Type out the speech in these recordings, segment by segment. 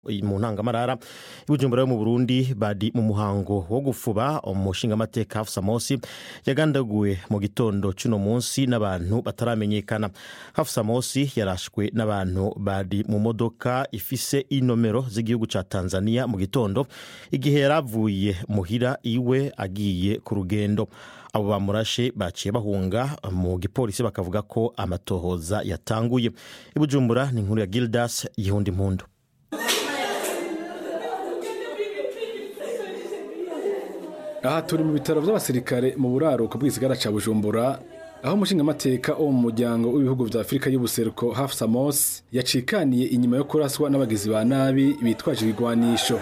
mu ntangamarara ibujumbura yo mu burundi bari mu muhango wo gufuba umushingamateka hafusa mosi yagandaguwe mu gitondo cy'uno munsi n'abantu bataramenyekana hafusa mosi yarashwe n'abantu bari mu modoka ifise inomero z'igihugu cya tanzania mu gitondo igihe yari avuye muhira iwe agiye ku rugendo abo bamurashe baciye bahunga mu gipolisi bakavuga ko amatohoza yatanguye ibujumbura ni inkuru ya gildas yihundi impundu aha turi mu bitaro by'abasirikare mu buraruko bw'isigara cya bujumbura aho umushingamateka wo mu muryango w'ibihugu bya afurika y'ubuseruko hafu samos yacikaniye inyuma yo kuraswa n'abagizi ba nabi bitwaje ibigwanisho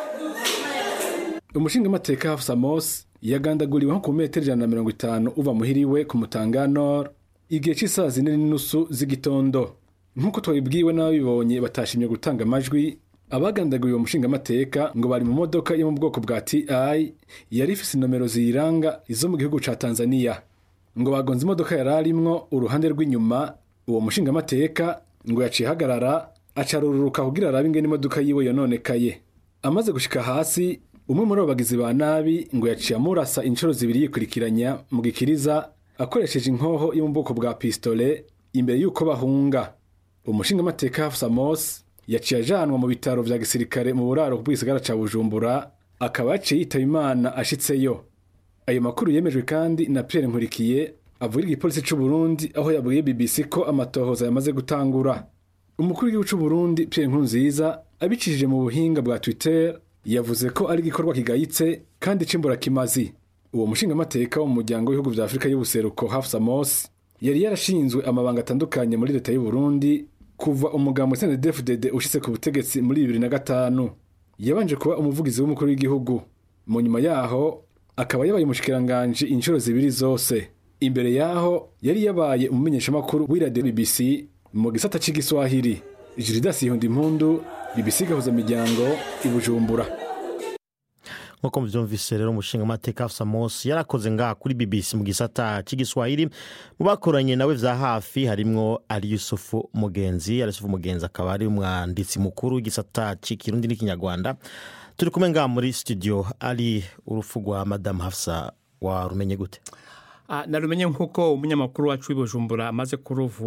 umushingamateka hafu samos yagandaguriwe nko ku metero ijana na mirongo itanu uva muhiriwe ku mutanganor igihe cy'isaha zine n'inusu z'igitondo nk'uko twabibwiwe n'ababibonye batashimye gutanga amajwi abagandaguriwe uwo mushingamateka ngo bari mu modoka yo mu bwoko bwa ti yari ifise inomero ziyiranga izo mu gihugu ca tanzania ngo bagonze imodoka yari arimwo uruhande rw'inyuma uwo mushingamateka ngo yaciye ahagarara acarururuka kugira arabe ingene imodoka yiwe yononekaye amaze gushika hasi umwe muri abo bagizi ba nabi ngo yaciye amurasa inshuro zibiri yikurikiranya mu gikiriza akoresheje inkoho yo mu bwoko bwa pistole imbere y'uko bahunga umushingamateka hafusa mose yaciye ajanwa mu bitaro vya gisirikare mu buraro bw'igisagara ca bujumbura akaba yaciye yitaba imana ashitseyo ayo makuru yemejwe kandi na pierre nkurikiye avugira igipolisi c'u burundi aho yabwiye bbc ko amatohoza yamaze gutangura umukuru w'igihugu c'u burundi pierre nkurunziza abicishije mu buhinga bwa twitter yavuze ko ari igikorwa kigayitse kandi c'imburakimazi uwo mushingamateka wo mu muryango w'ibihugu vya afurika y'ubuseruko hafu samos yari yarashinzwe amabanga atandukanye muri leta y'u burundi kuva umugambo CNDD-FDD ushitse ku butegetsi muri bibiri na gatanu yabanje kuba umuvugizi w'umukuru w'igihugu mu nyuma yaho akaba yabaye umushikiranganji inshuro zibiri zose imbere yaho yari yabaye umumenyeshamakuru w'iradiyo BBC mu gisata c'igiswahili Jiridas Yihunda Impundu BBC gahuza miryango i Bujumbura nk'uko mubyumvise rero umushingamateka hafusa mosi yarakoze ngaha kuri bbc mu gisata cy'igiswahili mu bakoranye nawe vya hafi harimwo ari yusufu mugenzi ari yusufu mugenzi akaba ari umwanditsi mukuru w'igisata cy'ikirundi n'ikinyarwanda turi kumwe ngaha muri studio ari urupfu rwa madamu hafusa warumenye gute narumenye nk'uko umunyamakuru wacu w'ibujumbura amaze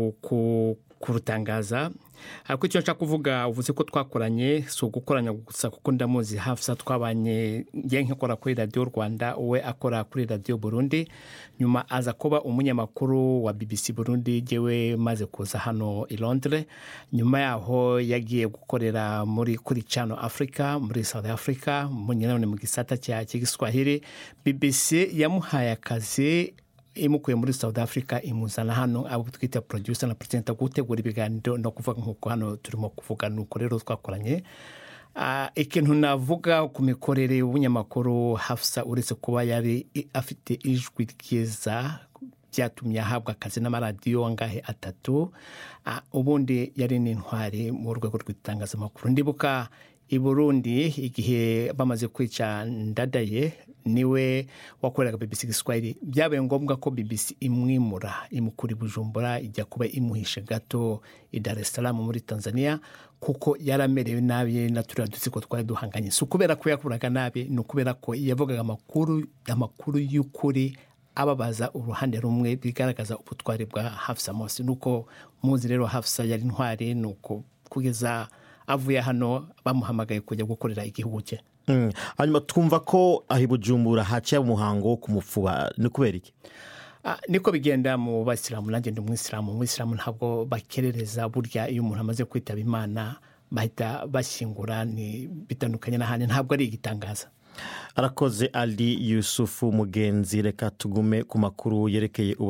kurutangaza ariko icyo nshaka kuvuga uvuze ko twakoranye si ugukoranya gusa kuko ndamuzi hafi twabanye ngiye nkikora kuri radiyo rwanda we akora kuri radiyo burundi nyuma aza kuba umunyamakuru wa bbc burundi yewe maze kuza hano i londres nyuma yaho yagiye gukorera muri kuri cano afurika muri south africa nanone mu gisata cya kigiswahili bbc yamuhaye akazi imukuye muri south africa imuzana hano abo twita producer na presenter gutegura ibiganiro no kuvuga nk'uko hano turimo kuvuga nuko rero twakoranye ikintu navuga ku mikorere y'ubunyamakuru hafsa uretse kuba yari afite ijwi ryiza byatumye ahabwa akazi n'amaradiyo angahe atatu ubundi yari n'intwari mu rwego rw'itangazamakuru ndibuka i burundi igihe bamaze kwica ndadaye niwe wakoreraga bbc giswahili byabaye ngombwa ko bbc imwimura imukura i bujumbura ijya kuba imuhishe gato i dar es salaam muri tanzania kuko yaramerewe nabi na turiya dutsiko twari duhanganye si ukubera ko yakuraga nabi ni ukubera ko yavugaga amakuru amakuru y'ukuri ababaza uruhande rumwe bigaragaza ubutwari bwa hafsa mose nuko muzi rero hafsa yari intwari ni uko kugeza avuye hano bamuhamagaye kujya gukorera igihugu cye hanyuma twumva ko aho i bujumbura haciye umuhango wo kumupfuba ni kubera iki niko bigenda mu bayisilamu nanjye ndi umwisilamu umwisilamu ntabwo bakerereza burya iyo umuntu amaze kwitaba imana bahita bashyingura bitandukanye n'ahandi ntabwo ari igitangaza arakoze ali yusufu mugenzi reka tugume ku makuru yerekeye